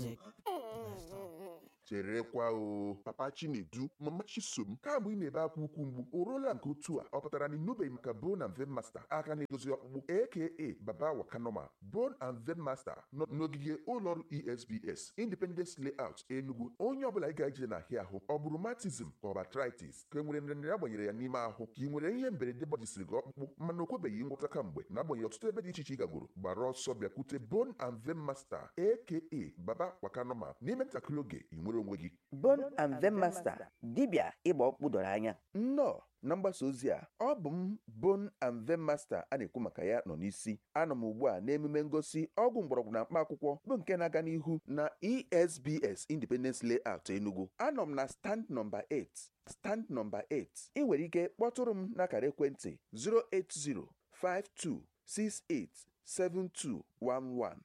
music. cherekwa o papa chinedu mama chisom kamgbe ị na-ebe akwa ukwu mgbu o ruola nke otu a ọ pụtara na ịnụbeghị maka bone and vein master aka na-edozi ọkpụkpụ aka baba wakanoma bone and vein master nọ n'ogige ụlọọrụ esbs independence layout enugu onye ọbụla ị ga-eje na ahịa ahụ ọ bụrụ matism ka ọ bụ arthritis ka e nwere nrịnrịa agbanyere ya n'ime ahụ ka ị nwere ihe mberede gbajisiri gị ọkpụkpụ mana o kwebeghị ngwọta kamgbe na-agbanyeghị ọtụtụ ebe dị iche iche ị gagoro gbara ọsọ bịakwute bone and vein master aka baba wakanoma n'ime ntakịrị oge ị nwere onwe gị Bone and Vein Master dibịa ịgba ọkpụkpụ doro anya nnọọ na mgbasa ozi a ọ bụ m Bone and Vein Master a na-ekwu maka ya nọ n'isi anọ m ugbu a n'emume ngosi ọgwụ mgbọrọgwụ na mkpa akwụkwọ bụ nke na-aga n'ihu na ESBS Independence Layout Enugu anọ m na stand nọmba 8 stand nọmba 8 ị nwere ike kpọtụrụ m n'akara ekwentị 08052687211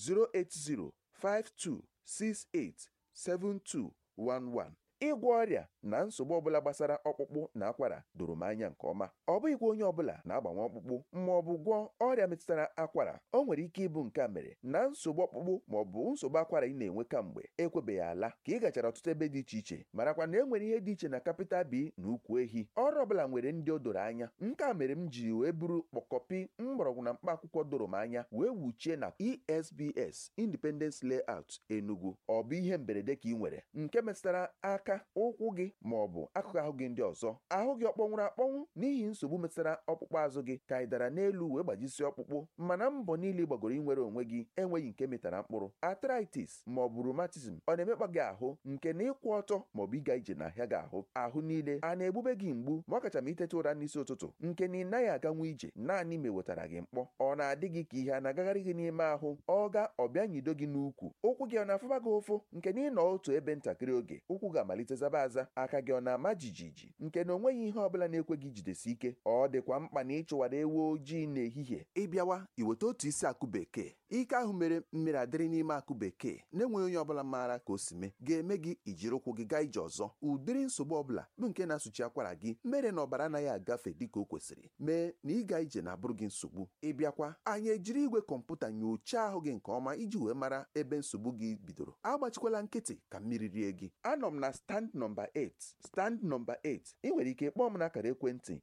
08052687211 ịgwọ ọrịa na nsogbu ọbụla gbasara ọkpụkpụ na akwara doro m anya nke ọma ọ bụghịkwa onye ọbụla na-agbanwe ọkpụkpụ ma ọ bụ gwọọ ọrịa metụtara akwara o nwere ike ịbụ nke a mere na nsogbu ọkpụkpụ ma ọ bụ nsogbu akwara ị na-enwe kamgbe ekwebeghị ala ka ị gachara ọtụtụ ebe dị iche iche marakwa na e nwere ihe dị iche na kapịtal bi na ukwu ehi ọrụ ọbụla nwere ndị o doro anya nke a mere m ji wee buru kpọkọpi mgbọrọgwụ na mkpa akwụkwọ doro m anya wee wuchie na esbs independence layout enugu ọ bụ ihe mberede ka ị nwere nke metụtara aka ụkwụ gị ma ọ bụ akụkụ ahụ gị ndị ọzọ ahụ gị ọ kpọnwụrụ akpọnwụ n'ihi nsogbu metụtara ọkpụkpụ azụ gị ka ị dara n'elu wee gbajisie ọkpụkpụ mana mbọ niile ị gbagoro inwere onwe gị enweghị nke metara mkpụrụ arthritis ma ọ bụ rheumatism ọ na-emekpa gị ahụ nke na ịkwụ ọtọ ma ọ bụ ịga ije n'ahịa gị ahụ ahụ niile a na-egbube gị mgbu ma ọ kacha ma iteta ụra n'isi ụtụtụ nke na ị naghị aganwu ije naanị ma ewetara gị mkpọ ọ na-adị gị ka ihe a na-agagharị gị n'ime ahụ ọ ga ọbịa nyido gị n'ukwu ụkwụ gị ọ na-afụba gị ụfụ nke na ịnọ otu ebe ntakịrị oge ụkwụ ga-amalite zaba aza aka gị ọ na-ama jijiji nke na onweghị ihe ọbụla na-ekwe gị jidesi ike ọ dịkwa mkpa na ịchụwara ewu ojii n'ehihie ịbịawa iweta otu isi akụ bekee ike ahụ mere mmiri adịrị n'ime akụ bekee na-enweghị onye ọbụla maara ka o si mee ga-eme gị ijiri ụkwụ gị gaa ije ọzọ ụdịrị nsogbu ọbụla bụ nke na-asụchi akwara gị mere na ọbara anaghị agafe dịka o kwesịrị mee na ịga ije na-abụrụ gị nsogbu ịbịakwa anyị ejiri igwe kọmputa nyochaa ahụ gị nke ọma iji wee mara ebe nsogbu gị bidoro agbachikwala nkịtị ka mmiri rie gị anọ m na stand nọmba 8 stand nọmba 8 ị nwere ike kpọọ m n'akara ekwentị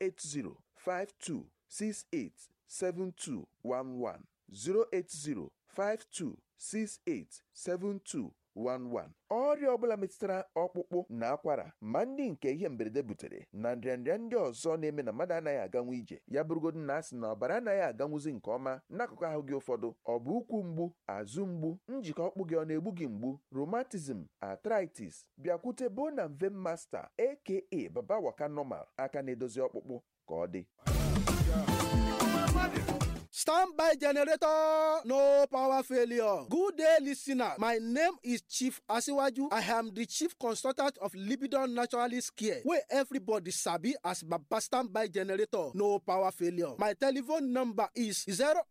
08052687211 08052687211 ọrịa ọbụla metụtara ọkpụkpụ na akwara ma ndị nke ihe mberede butere na nrịanrịa ndị ọzọ na-eme na mmadụ anaghị aganwu ije ya bụrụgodu na asị na ọbara anaghị aganwuzi nke ọma n'akụkụ ahụ gị ụfọdụ ọ bụ ụkwụ mgbu azụ mgbu njikọ ọkpụ gị ọ na-egbu gị mgbu rheumatism arthritis bịakwute bone and vein master aka baba waka normal aka na-edozi ọkpụkpụ ka ọ dị Stand by generator, no power failure. Good day, listener. My name is Chief Asiwaju. I am the chief consultant of Libidon Naturalist Care, where everybody sabi as Baba Standby Generator, no power failure. My telephone number is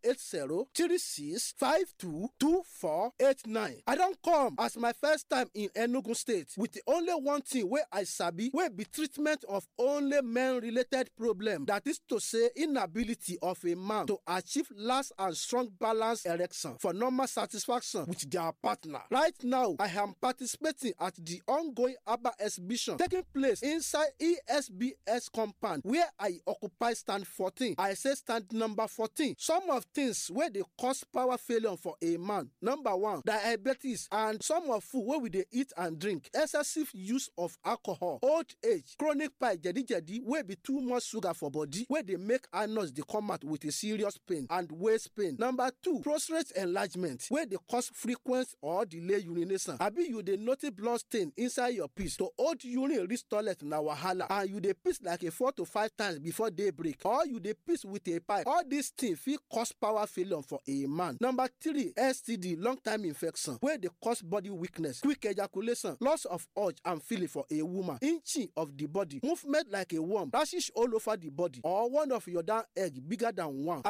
080-3652-2489. I don't come as my first time in Enugu State with the only one thing where I sabi, where be treatment of only men-related problem. That is to say, inability of a man to achieve last and strong balance erection for normal satisfaction with their partner. Right now, I am participating at the ongoing ABBA exhibition taking place inside ESBS compound where I occupy stand 14. I say stand number 14. Some of things where they cause power failure for a man. Number one, diabetes and some of food where we they eat and drink. Excessive use of alcohol, old age, chronic pie, jadi jadi, where be too much sugar for body, where they make anus they come out with a serious pain and waist pain. Number two, prostate enlargement, where they cause frequent or delay urination. Abi you dey notice blood stain inside your piss to hold urine reach toilet na wahala and you dey piss like a four to five times before day break or you dey piss with a pipe. All these things fit cause power failure for a man. Number three, STD, long time infection, where dey cause body weakness, quick ejaculation, loss of urge and feeling for a woman, inching of the body, movement like a worm, rashes all over the body, or one of your down egg bigger than one. Abi you be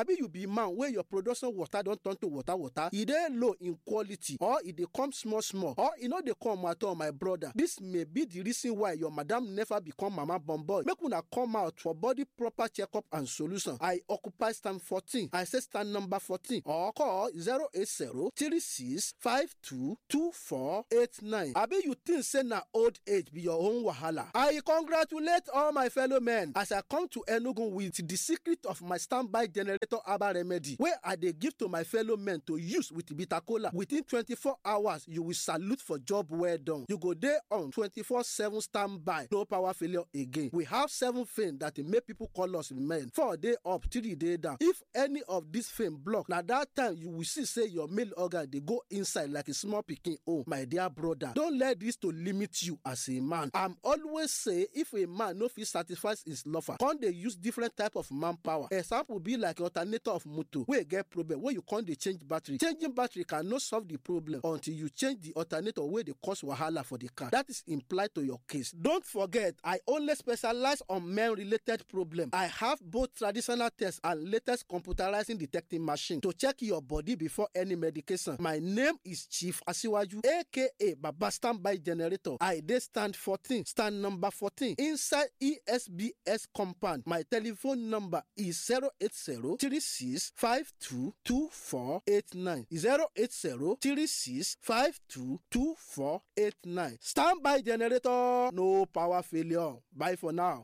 man wey your production water don turn to water water e dey low in quality or e dey come small small or e no dey come at all my brother this may be the reason why your madam never become mama born boy make una come out for body proper checkup and solution i occupy stand fourteen i say stand number fourteen or call zero eight zero three six five two two four eight nine abi you think say na old age be your own wahala i congratulate all my fellow men as i come to enugu with the secret of my standby generator herbal remedy wey i dey give to my fellow men to use with bitter kola within twenty-four hours you will salute for job well done you go dey on twenty-four seven standby no power failure again we have seven fame that dey make people call us men four dey up three dey down if any of this fame block na that time you will see say your male organ dey go inside like a small pikin own my dear brother don let this to limit you as a man i'm always say if a man no fit satisfy his lover come dey use different type of manpower example be like alternator of motor wey get problem wey you come dey change battery changing battery cannot solve the problem until you change the alternator wey dey cause wahala for the car that is implied to your case don't forget i only specialize on men related problem i have both traditional tests and latest computerizing detecting machine to check your body before any medication my name is chief asiwaju aka baba standby generator i dey stand fourteen stand number fourteen inside esbs compound my telephone number is zero eight zero three six five two two four eight nine zero eight zero three six five two two four eight nine standby generator no power failure bye for now.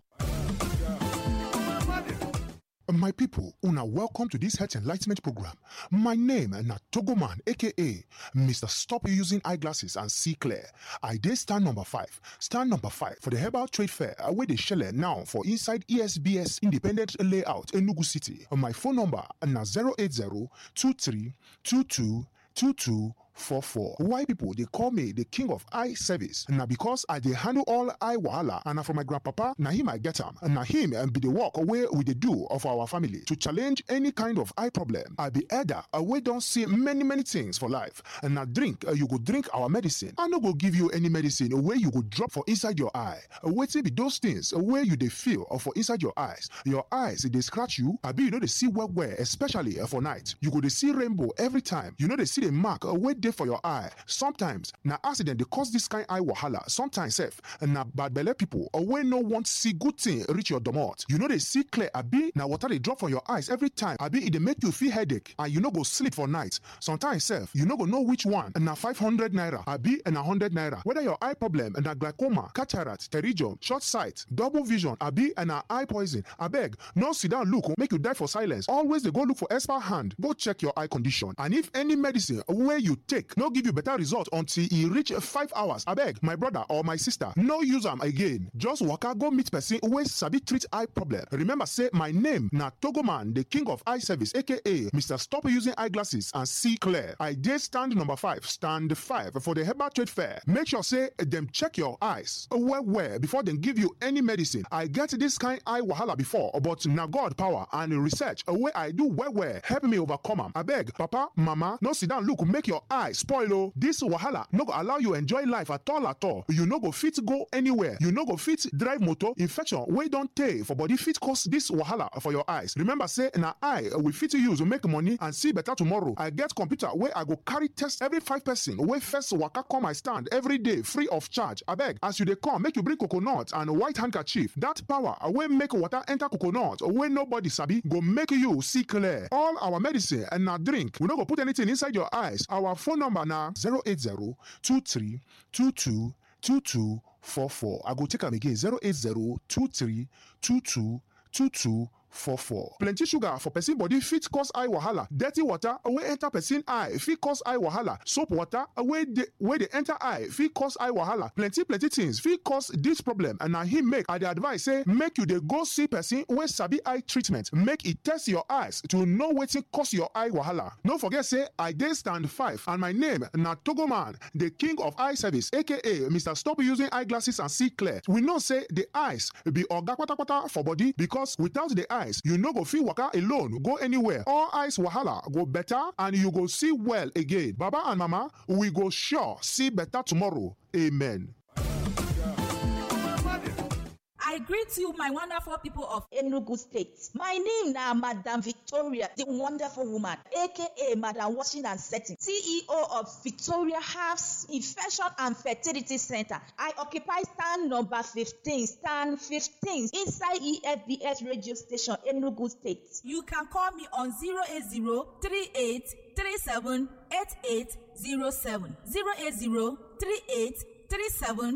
My people, una welcome to this health enlightenment program. My name na Togoman, aka Mr. Stop Using Eyeglasses and See Clear. I dey stand number five. Stand number five for the Herbal Trade Fair wey dey shele now for inside ESBS Independent Layout, Enugu City. My phone number na 080 23 22 22 44. Why people they call me the king of eye service? Now because I dey handle all eye wahala and na from my grandpapa, na him I get am. Na him and be the work away with the do of our family to challenge any kind of eye problem. I be elder, we don't see many many things for life. And now drink, uh, you go drink our medicine. I no go give you any medicine where you go drop for inside your eye. Wait be those things where you they feel or for inside your eyes. Your eyes they scratch you. I be you know they see well well, especially uh, for night. You go they see rainbow every time. You know they see the mark uh, where dey for your eye sometimes na accident dey cause this kind eye wahala sometimes sef na bad belle people or wey no want see good thing reach your domot you no dey see clear abi na water dey drop from your eyes every time abi e dey make you feel headache and you no go sleep for night sometimes sef you no go know which one na five hundred naira abi na hundred naira whether your eye problem na glaucoma cataract pterygium short sight double vision abi na eye poison abeg no sit down look make you die for silence always dey go look for expert hand go check your eye condition and if any medicine wey you take no give you better result until e reach five hours abeg my brother or my sister no use am again just waka go meet person wey sabi treat eye problem remember say my name na togoman the king of eye service aka mr stop using eyeglasses and see clear i dey stand number five stand five for the herbal trade fair make sure say dem check your eyes well well before dem give you any medicine i get this kind eye wahala before but na god power and research wey i do well well help me overcome am abeg papa mama no sit down look make your eye spoil o this wahala no go allow you enjoy life at all at all you no go fit go anywhere you no go fit drive motor infection wey don tey for body fit cause this wahala for your eyes remember say na eye we fit use make money and see better tomorrow i get computer wey i go carry test every five person wey first waka come my stand every day free of charge abeg as you dey come make you bring coconut and white handkerchief that power wey make water enter coconut wey nobody sabi go make you see clear all our medicine and na drink we no go put anything inside your eyes our phone number na 080-2322-2244. I go take am again 080-2322-2244. plenty sugar for person body fit cause eye wahala dirty water wey enter person eye fit cause eye wahala soap water wey dey wey dey enter eye fit cause eye wahala plenty plenty things fit cause dis problem and na him make i dey advise say make you dey go see person wey sabi eye treatment make e test your eyes to know wetin cause your eye wahala no forget say i dey stand five and my name na togoman the king of eye service aka mr stop using eyeglasses and see clear we know say the eyes be oga kpatakpata for body because without the eye eyes you no go fit waka alone go anywhere all eyes wahala go better and you go see well again baba and mama we go sure see better tomorrow amen. I greet you, my wonderful people of Enugu State. My name na Madam Victoria, the wonderful woman, aka Madam Washing and Setting, CEO of Victoria Herbs Infection and Fertility Center. I occupy stand number 15, stand 15 inside EFBS radio station, Enugu State. You can call me on 080 38 37 8807. 080 38 37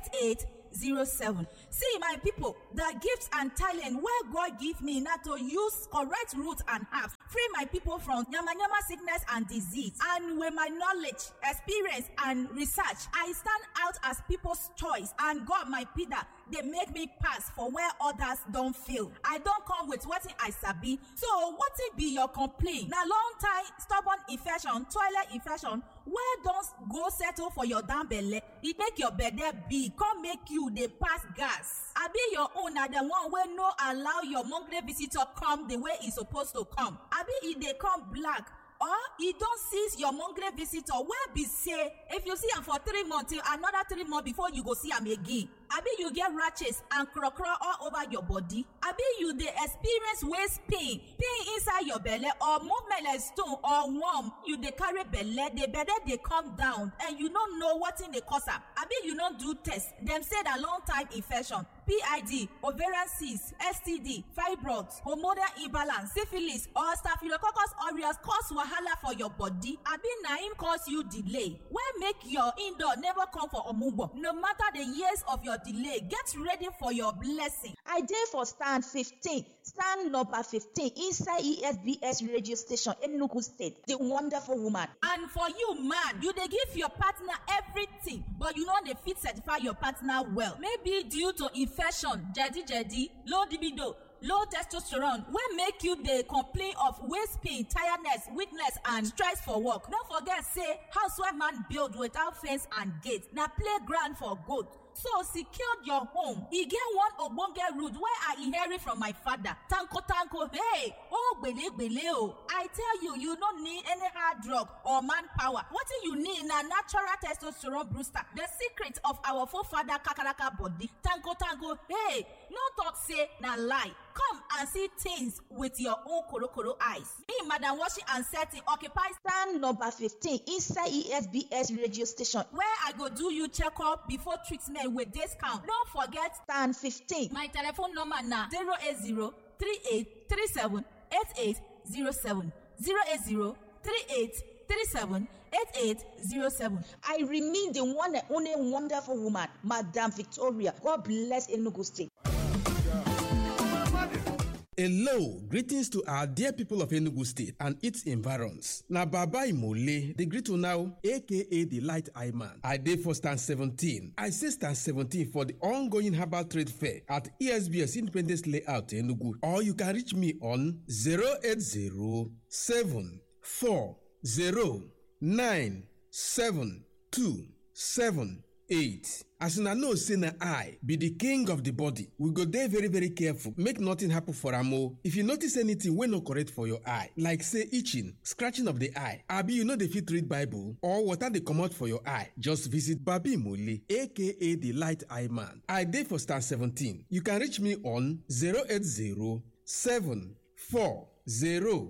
8807. See, my people, the gifts and talent where God give me now to use correct roots and herbs, free my people from yama yama sickness and disease. And with my knowledge, experience, and research, I stand out as people's choice. And God, my Peter, they make me pass for where others don't feel. I don't come with what I sabi. So, what it be your complaint? Now, long time stubborn infection, toilet infection, where don't go settle for your damn belly? It make your bed big, come make you they pass gas. I be your own na the one wey no allow your monthly visitor come the way e suppose to come. I be e dey come black or e don seize your monthly visitor wey be say if you see am for three months till another three months before you go see am again abi you get rashes and krokro all over your body abi you dey experience waist pain pain inside your belle or movement like stone or worm you dey carry belle the belle dey come down and you no know wetin dey cause am abi you no do test dem say na long time infection pid ovarian cyst std fibroids hormonal imbalance syphilis or staphylococcus aureus cause wahala for your body abi na im cause you delay wey make your indoor never come for omugbo no matter the years of your delay get ready for your blessing. I dey for stand 15, stand number 15 inside ESBS radio station, Enugu State. The wonderful woman. and for you man you dey give your partner everything but you no dey fit certify your partner well maybe due to infection jedi-jedi low libido low testosterone wey make you dey complain of waist pain tiredness weakness and stress for work no forget say housewife man build without fence and gate na playground for goat so secure your home e get one ogbonge root wey i inherit from my father tanko tanko hey oh gbelegbele o i tell you you no need any hard drug or manpower wetin you need na natural testosterone booster the secret of our forefather kakaraka body tanko tanko hey no talk say na lie come and see things with your own korokoro eyes me madam washing and setting occupy Stand number 15 inside ESBS radio station. where i go do you checkup before treatment with discount no forget Stand 15. My telephone number na 080 38 37 8807. 080 38 37 8807. I remain the one and only wonderful woman, Madam Victoria. God bless Enugu State. Hello, greetings to our dear people of Enugu State and its environs. Na Baba Imole, the greet you now, aka the Light Eye Man. I dey for stand 17. I say stand 17 for the ongoing herbal trade fair at ESBS Independence Layout Enugu. Or you can reach me on 080 8. as una know say na eye be the king of the body we go dey very very careful make nothing happen for am o if you notice anything wey no correct for your eye like say itching scratching of the eye abi you no dey fit read bible or water dey comot for your eye just visit babi mole aka the light eye man i dey for stand 17 you can reach me on 080 740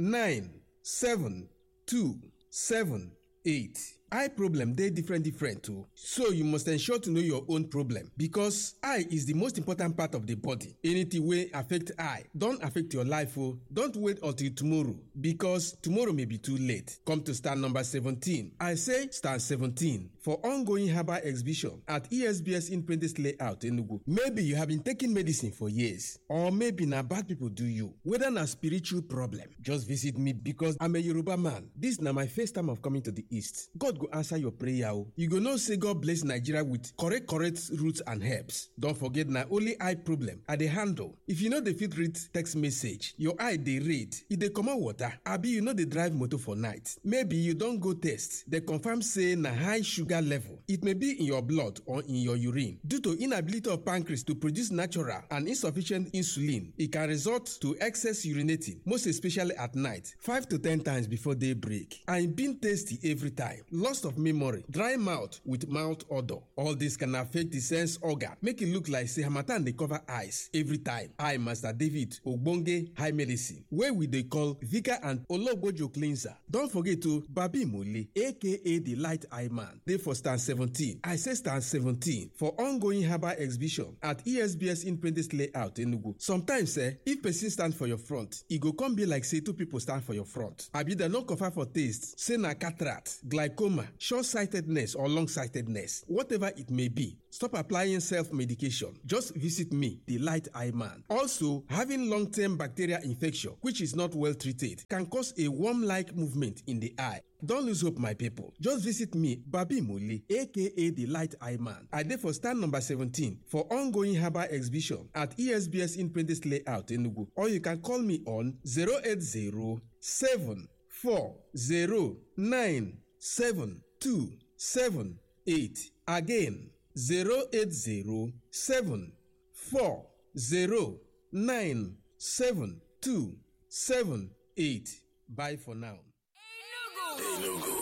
9 two seven eight. eye problem dey different different o so you must ensure to know your own problem because eye is the most important part of the body anything wey affect eye don affect your life o don't wait until tomorrow because tomorrow may be too late come to stand number seventeen i say stand seventeen for ongoing herbal exhibition at esbs independence layout enugu maybe you have been taking medicine for years or maybe na bad people do you whether na spiritual problem just visit me because i'm a yoruba man this na my first time of coming to the east god go answer your prayer o you go know say god bless nigeria with correct correct roots and herbs don forget na only eye problem i dey handle if you no dey fit read text message your eye dey red e dey comot water abi you no dey drive motor for night maybe you don go test dey confirm say na high sugar level it may be in your blood or in your urine due to inability of pancreas to produce natural and insufficient insulin e can result to excess urinating most especially at night five to ten times before day break and e been tasty every time loss of memory, dry mouth with mouth odor. All this can affect the sense organ, make it look like say harmattan dey cover eyes every time. I, Master David Ogbonge High Medicine, wey we dey call Vika and Ologbojo Cleanser. Don forget to Babi Mole, aka the Light Eye Man, dey for stand 17. I say stand 17 for ongoing herbal exhibition at ESBS Independence Layout Enugu. Sometimes eh, if person stand for your front, e go come be like say two people stand for your front. Abi dem no confirm for taste say na cataract, glaucoma, short-sightedness or long-sightedness, whatever it may be. Stop applying self-medication. Just visit me, the Light Eye Man. Also, having long-term bacterial infection, which is not well treated, can cause a worm-like movement in the eye. Don't lose hope, my people. Just visit me, Babi Muli, aka the Light Eye Man. I dey for stand number 17 for ongoing herbal exhibition at ESBS Independence Layout Enugu. Or you can call me on 080 Again, 080 Bye for now. Enugu.